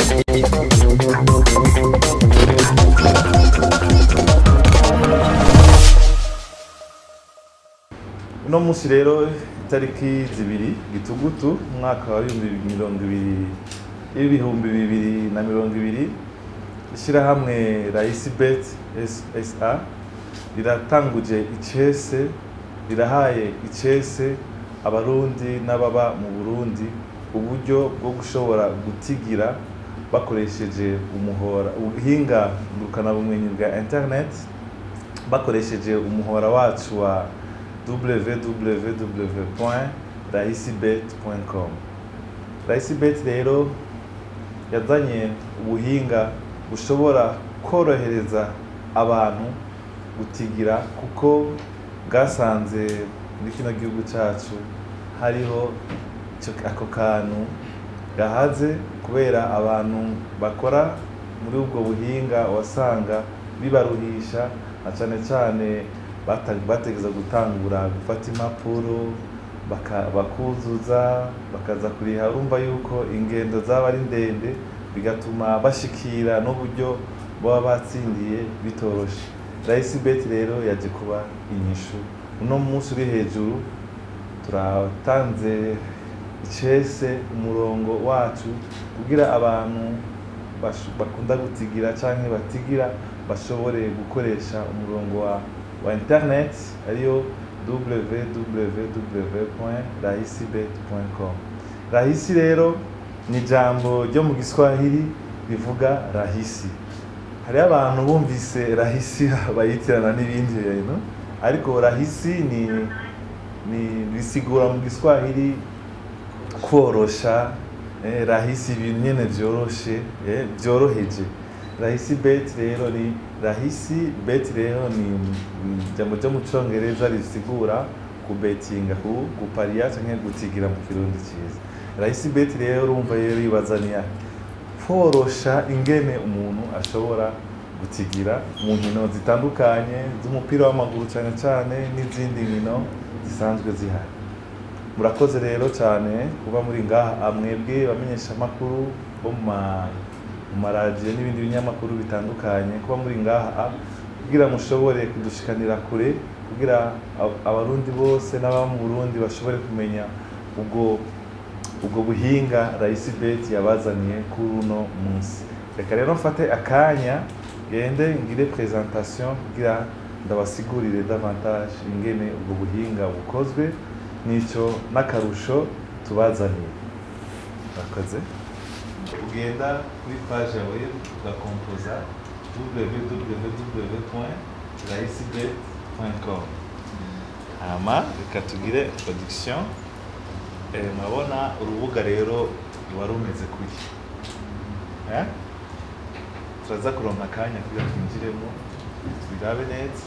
uno munsi rero itariki zibiri gitugutu umwaka wa bibiri mirongo ibiri ibihumbi bibiri na mirongo ibiri ishyirahamwe raisi bet sa riratanguje icese rirahaye icese abarundi n'ababa mu burundi uburyo bwo gushobora gutigira bakoresheje umuhora ubuhinga ngurukanabumenyi bwa internet bakoresheje umuhora wacu wa www.rahisibet.com rahisibet rero yazanye ubuhinga bushobora korohereza abantu gutigira kuko bwasanze muri kino gihugu cyacu hariho ico- ako kantu gahaze kubera abantu bakora muri ubwo buhinga wasanga bibaruhisha na cane cane bata- bategeza gutangura gufata impapuro baka- bakuzuza bakaza kuriha urumva yuko ingendo zaba ari ndende bigatuma bashikira n'uburyo baba batsindiye bitoroshe rahisi beti rero yaje kuba inyishu uno munsi uri hejuru turatanze icese umurongo wacu kugira abantu bash- bakunda gutigira canke batigira bashobore gukoresha umurongo wa, wa internet ariyo www.rahisibet.com rahisi rero ni ijambo ryo mu giswahili rivuga rahisi hariho abantu bumvise rahisi bayitirana n'ibindi bintu ariko rahisi ni ni bisigura mu giswahili korosha eh, rahisi ibintu nyene vyoroshe eh, vyoroheje rahisi bet rero ni rahisi bet rero ni ni ijambo ryo mu congereza risigura kubetinga ku gupariya canke gutigira mu kirundi ciza rahisi bet rero urumva rero yibazaniya korosha ingene umuntu ashobora gutigira mu nkino zitandukanye z'umupira w'amaguru cyane cyane n'izindi nkino zisanzwe zihari murakoze rero cyane kuba muri ngaha mwebwe bamenyesha amakuru bo mu ma- mu maradiyo n'ibindi binyamakuru bitandukanye kuba muri ngaha kugira mushobore kudushikanira kure kugira ab- abarundi bose n'ababa mu burundi bashobore kumenya ubwo ubwo buhinga rahisi beti yabazaniye kuri uno munsi reka rero mfate akanya gende ngire presentation kugira ndabasigurire davantage ingene ubwo buhinga bukozwe n'icyo n'akarusho tubazaniye murakoze ugenda kuri page yawe ugakompoza www.rahisibet.com hama reka tugire introduction Eh, murabona urubuga rero wari umeze kuri Eh? turaza kuronka akanya kugira twinjiremo tubirabe neza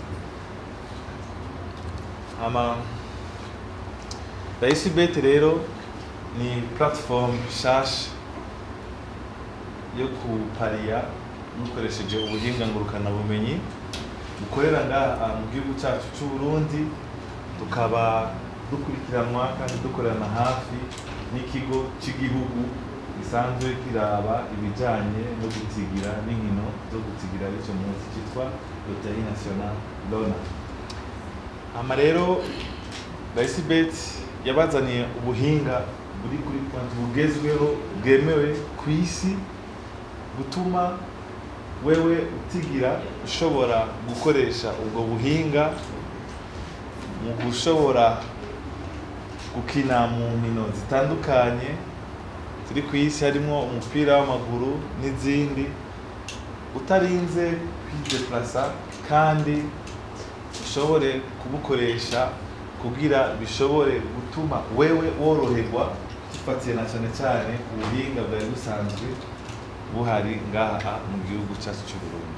hama rahisi beti rero ni platform nshasha yo kupariya mukoresheje ubuhinga ngurukanabumenyi bukorera ngaha mu gihugu cyacu cy'u Burundi tukaba dukurikiranwa kandi dukorana hafi n'ikigo cy'igihugu gisanzwe kiraba ibijyanye no gutigira n'inkino zo gutigira icyo munsi cyitwa loterie nationale lona hama rero bet yabazaniye ubuhinga buri kuri konti bugezweho bwemewe ku isi butuma wewe utigira ushobora gukoresha ubwo buhinga mu gushobora gukina mu nkino zitandukanye ziri ku isi harimo umupira w'amaguru n'izindi utarinze kwideplasa kandi ushobore kubukoresha kugira bishobore gutuma wewe woroherwa dufatiye na cyane cyane ubuhinga bwari busanzwe buhari ngaha mu gihugu cyacu cy'u Burundi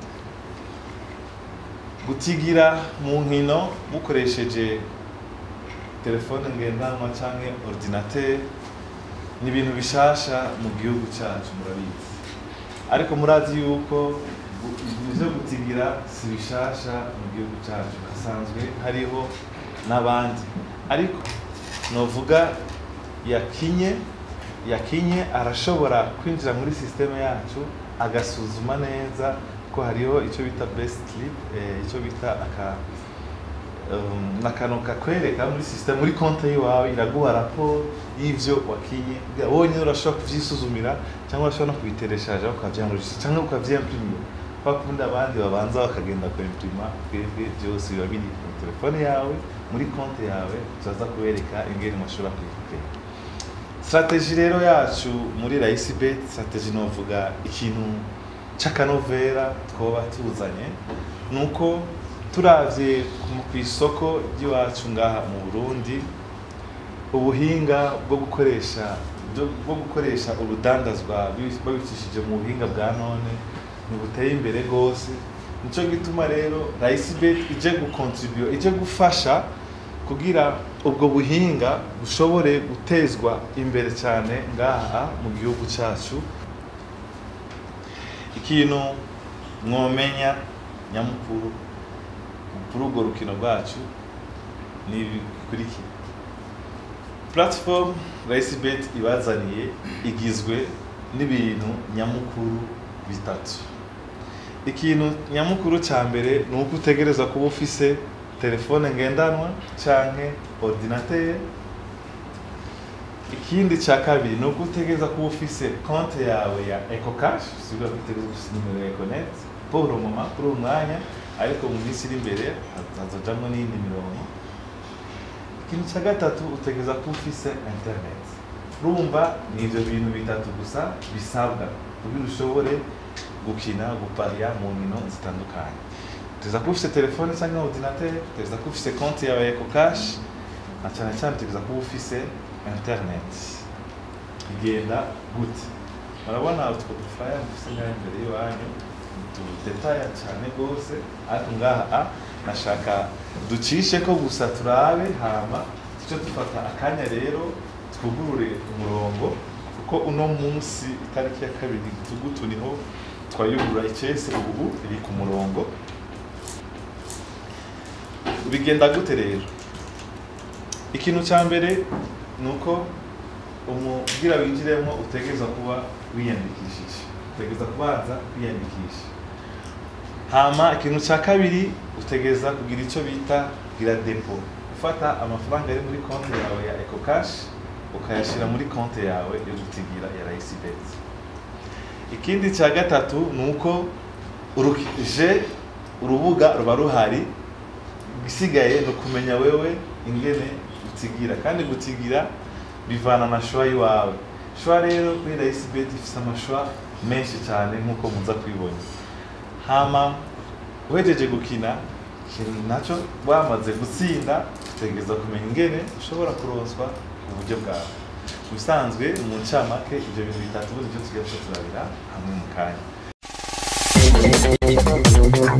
gutigira mu nkino mukoresheje telefone ngendanwa cyangwa ordinateur ni ibintu bishasha mu gihugu cyacu murabizi ariko murazi yuko gu- ibintu byo gutigira si bishasha mu gihugu cyacu hasanzwe hariho n'abandi ariko novuga yakinye yakinye arashobora kwinjira muri sisiteme yacu agasuzuma neza ko hariho icyo bita best clip eh, icyo bita aka um, akantu kakwereka muri sisiteme muri konti yiwawe iraguha raporo y'ivyo wakinye kugira wonyine urashobora kuvyisuzumira cyangwa urashobora no kubitereshaje ukavyangurisha cyangwa ukavyimprimiye kwa kundi abandi babanza bakagenda kuimprima twebwe byose biba biri mu telefone yawe muri konti yawe tuzaza kubereka ingene mushobora kuyikupera strategy rero yacu muri Raisi Bet strategy novuga ikintu c'akanovera twoba tuzanye nuko turavye ku- kw'isoko ry'iwacu ngaha mu Burundi ubuhinga bwo gukoresha bwo- bwo gukoresha urudandazwa bi- babicishije mu buhinga bwa none ntibuteye imbere rwose nico gituma rero Raisi Bet ije gukontribuer ije gufasha kugira ubwo buhinga bushobore gutezwa imbere cyane ngaha mu gihugu cyacu ikintu mwomenya nyamukuru kuri urwo rukino rwacu ni ibi bikurikira platform RaceBet ibazaniye igizwe n'ibintu nyamukuru bitatu ikintu nyamukuru cya mbere ni uko utegereza kuba ufise telefone ngendanwa canke ordinateur ikindi cya kabiri ni uko utegereza kuba ufise konti yawe ya ecocash sibwa ko utegereza ufise nimero ya econet pour le moment kuri uyu mwanya ariko mu minsi iri imbere hazojamwo n'iyindi mirongo ikintu cya gatatu utegereza kuba ufise internet urumva ni ivyo bintu bitatu gusa bisabwa kugira ushobore gukina gupariya mu nkino zitandukanye utegereza kuba ufise telefone cyangwa ordinateur utegereza kuba ufise konti yawe ya ecocash na cyane cyane utegereza kuba ufise internet igenda gute murabona utwo dufaya dufise ngaha imbere y'iwanyu tudetaya cyane rwose ariko ngaha a nashaka ducishe ko gusa turabe hama tuce dufata akanya rero twugurure umurongo kuko uno munsi itariki ya kabiri tugutu niho twayugurura icese ubu iri ku murongo bigenda gute rero ikintu cya mbere ni uko umubwira winjiremo utegereza kuba wiyandikishije utegereza kubanza kwiyandikisha hama ikintu cya kabiri utegereza kugira icyo bita gira depo ufata amafaranga ari muri konti yawe ya ecocash ukayashyira muri konti yawe yo gutigira ya rayisibet ikindi cya gatatu ni uko uruje urubuga ruba ruhari igisigaye ni ukumenya wewe ingene gutigira kandi gutigira bivana na shwa y'iwawe shwa rero kuri rayisibet ifite amashwa menshi cyane nk'uko muza kubibona hama uhejeje gukina ikintu nacyo wamaze gutsinda utegereza kumenya ingene ushobora kuronswa uburyo bwawe ubusanzwe mu ncamake ibyo bintu bitatu nibyo tugiye turabira hamwe mu kanya